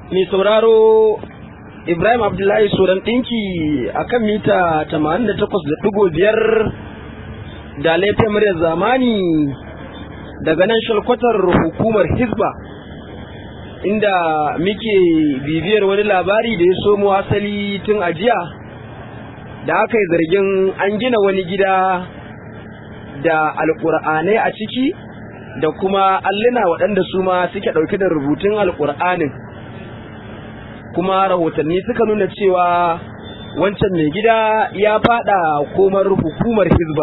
mai sauraro Ibrahim Abdullahi Soran ɗinki a kan mita 88.5 da laifin muryar zamani daga nan shalkwatar hukumar Hizba inda muke bibiyar wani labari da ya somo asali tun ajiya da aka yi zargin an gina wani gida da alƙur'anai a ciki da kuma alluna waɗanda su ma suke ɗauke da rubutun alƙur'anin kuma rahotanni suka nuna cewa wancan mai gida ya fada komar hukumar hizba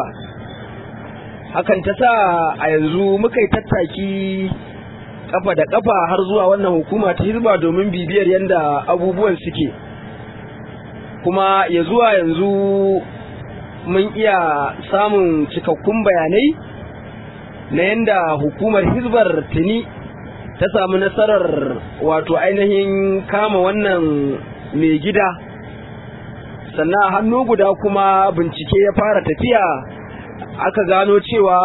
hakan ta sa a yanzu muka yi tattaki kafa da kafa har zuwa wannan hukuma ta hizba domin bibiyar yadda abubuwan suke kuma ya zuwa yanzu mun iya samun cikakkun bayanai na yadda hukumar hizbar tuni ta samu nasarar wato ainihin kama wannan mai gida sannan hannu guda kuma bincike ya fara tafiya aka gano cewa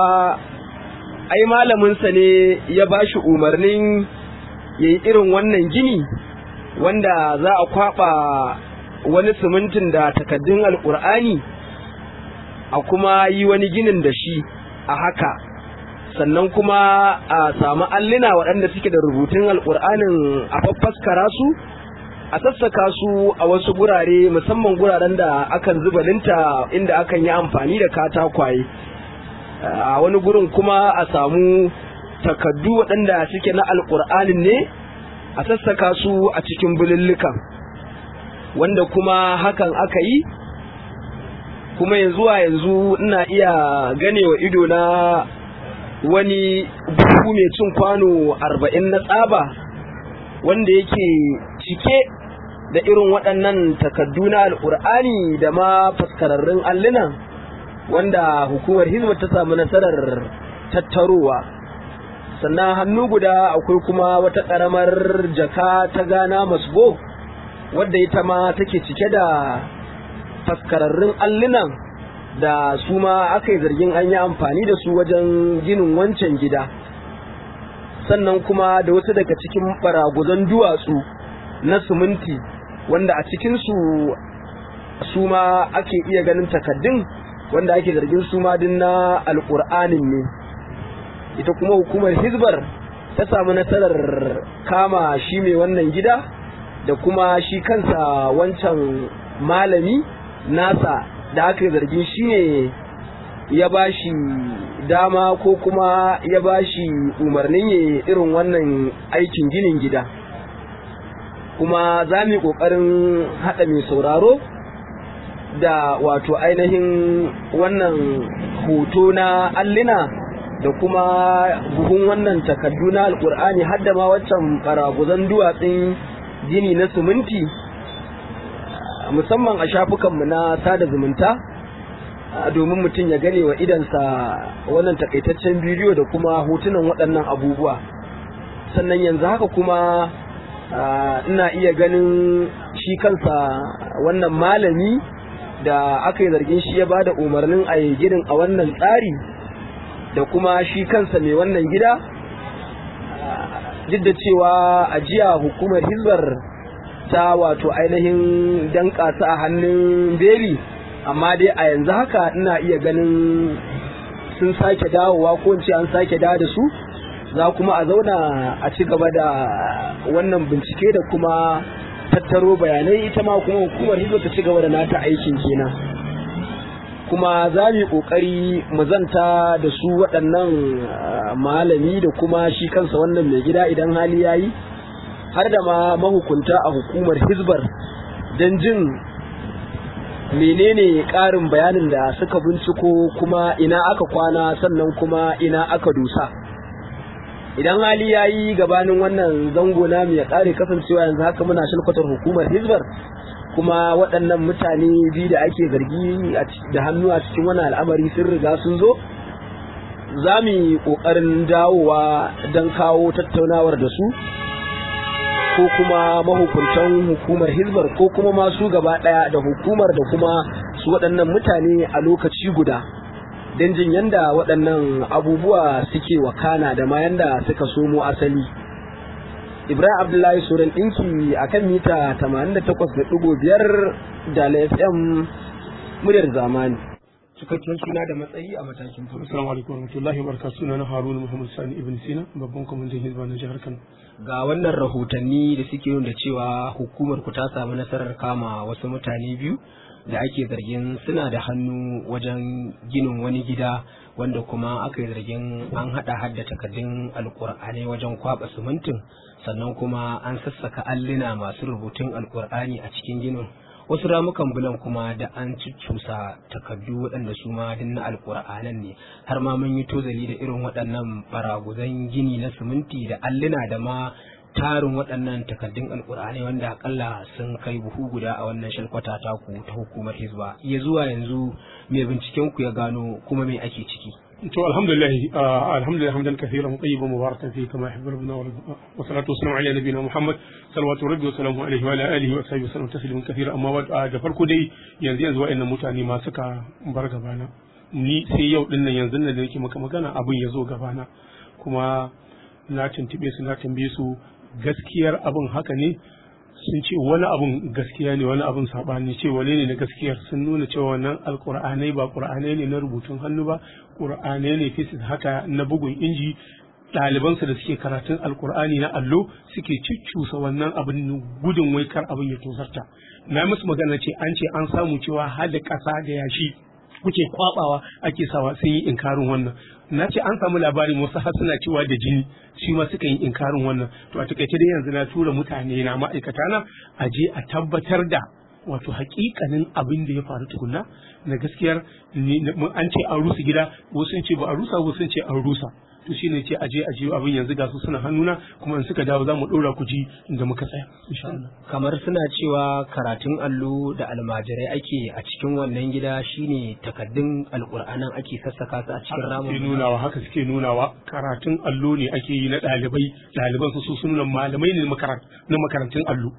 ai malaminsa ne ya ba shi umarnin ya yi irin wannan gini wanda za a kwaba wani simintin da takaddun alkur'ani a kuma yi wani ginin da shi a haka sannan kuma a samu alluna waɗanda suke da rubutun alƙur'anin a faffaskara su a sassaka su a wasu gurare musamman guraren da akan zuba linta inda akan yi amfani da katakwaye a wani gurin kuma a samu takaddu waɗanda suke na alƙur'anin ne a sassaka su a cikin bulullukan wanda kuma hakan aka yi kuma yanzu a yanzu ina iya ganewa ido na wani buhu mai cin kwano arba'in na tsaba wanda yake cike da irin waɗannan takaddu na al'ur'ani da ma faskararrun allunan wanda hukumar hizba ta samu nasarar tattarowa sannan hannu guda akwai kuma wata ƙaramar jaka ta gana masgo wadda ita ma take cike da faskararrun allunan da su ma aka yi zargin an yi amfani da su wajen ginin wancan gida sannan kuma da wasu daga cikin baraguzan duwatsu na siminti wanda a cikinsu su ma ake iya ganin takaddun wanda ake zargin su ma din na alƙur'anin ne ita kuma hukumar hizbar ta samu nasarar kama shi mai wannan gida da kuma shi kansa wancan malami nasa da aka zargin shi ne ya ba shi dama ko kuma ya ba shi umarnin ya irin wannan aikin ginin gida kuma za mu yi ƙoƙarin haɗa mai sauraro da wato ainihin wannan hoto na allina da kuma buhun wannan takardu na alƙur'ani har da ma waccan ɓaraguzan duwatsun gini na siminti musamman a shafukanmu na sada zumunta domin mutum ya gane wa idansa wannan takaitaccen bidiyo da kuma hotunan waɗannan abubuwa sannan yanzu haka kuma ina iya ganin shi kansa wannan malami da aka yi zargin shi ya ba da umarnin a ginin a wannan tsari da kuma shi kansa mai wannan gida duk da cewa a jiya hukumar hizbar ta wato ainihin danka su a hannun beli amma dai a yanzu haka ina iya ganin sun sake dawowa ko ce an sake dawo da su za kuma a zauna a ci gaba da wannan bincike da kuma tattaro bayanai ita ma kuma hukumar hizba ta ci gaba da nata aikin kenan kuma za mu yi kokari mu zanta da su waɗannan malami da kuma shi kansa wannan mai gida idan hali ya yi har da ma mahukunta a hukumar hizbar don jin menene ƙarin bayanin da suka binciko kuma ina aka kwana sannan kuma ina aka dusa idan hali ya yi gabanin wannan zango na ya ƙare kasancewa yanzu haka muna shilkwatar hukumar hizbar kuma waɗannan mutane biyu da ake zargi da hannu a cikin wani al'amari sun riga sun zo za mu yi ƙoƙarin dawowa don kawo tattaunawar da su ko kuma mahukuntan hukumar hizbar ko kuma masu gaba daya da hukumar da kuma su waɗannan mutane a lokaci guda don jin yanda waɗannan abubuwa suke wakana da ma yanda suka somo asali Ibrahim Abdullahi Suran ɗinki a kan mita 88.5 da FM muryar zamani. Cikakken suna da matsayi a matakin farko. Assalamu alaikum warahmatullahi wabarakatuh suna na Haruna Muhammad Sani Ibn Sina babban kwamandan Hizba na jihar Kano. Ga wannan rahotanni da suke nuna cewa hukumar ku ta samu nasarar kama wasu mutane biyu da ake zargin suna da hannu wajen ginin wani gida wanda kuma aka yi zargin an hada hadda takardun alkur'ani wajen kwaba simintin sannan kuma an sassaka alluna masu rubutun alkur'ani a cikin ginin wasu ramukan bulan kuma da an cuccusa takardu waɗanda su ma na alkur'anan ne har ma mun yi tozali da irin waɗannan baraguzan gini na siminti da alluna da ma tarin waɗannan takardun alkur'ani wanda akalla sun kai buhu guda a wannan shalkwata taku ta hukumar hizba ya zuwa yanzu mai binciken ku ya gano kuma me ake ciki to alhamdulillah alhamdulillah hamdan kathiran tayyiban mubarakan fi kama yuhibbu rabbuna wa salatu wassalamu ala nabiyyina muhammad salawatu rabbi wa salamu alaihi wa ala alihi wa sahbihi sallam tasliman kathira amma da farko dai yanzu yanzu wa'annan mutane ma suka bar gabana ni sai yau din nan yanzu nan da nake maka magana abin ya zo gabana kuma na tuntube su na tambaye su gaskiyar abin haka ne sun ce wani abun gaskiya ne wani abun saɓani ce wane ne na gaskiyar sun nuna cewa wannan alƙur'anai ba ƙur'anai ne na rubutun hannu ba ƙur'anai ne fisis haka na bugun inji ɗalibansu da suke karatun alƙur'ani na allo suke cuccusa wannan abin gudun wai kar abin ya tozarta na musu magana ce an ce an samu cewa har da ƙasa da yashi kuke kwabawa ake sawa sun yi inkarin wannan na ce an samu labarin wasu har suna cewa da jini shi ma suka yi inkarin wannan to a takaice dai yanzu na tura mutane na ma'aikata na a je a tabbatar da wato hakikanin abin da ya faru tukunna na gaskiyar an ce an rusa gida wasu sun ce ba a rusa wasu sun ce an rusa to shine ce aje aje abin yanzu ga su suna hannuna kuma in suka dawo za mu ɗora ku ji inda muka tsaya insha Allah kamar suna cewa karatun allo da almajirai ake a cikin wannan gida shine takaddun alƙur'anan ake sassaka su a cikin ramin suke nunawa haka suke nunawa karatun allo ne ake yi na ɗalibai ɗaliban su su nuna malamai ne na makarantun allo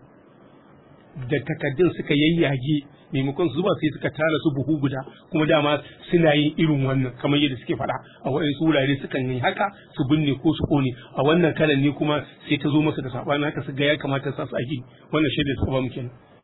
da takaddun suka yayyage maimakon su zuba sai suka tara su buhu guda kuma dama suna yin irin wannan kamar yadda suke faɗa a waɗansu wurare sukan yi haka su binne ko su ƙone a wannan kalan ne kuma sai ta zo masa da saɓani haka su ga ya kamata sa su aiki wannan shaidar suka ba mu kenan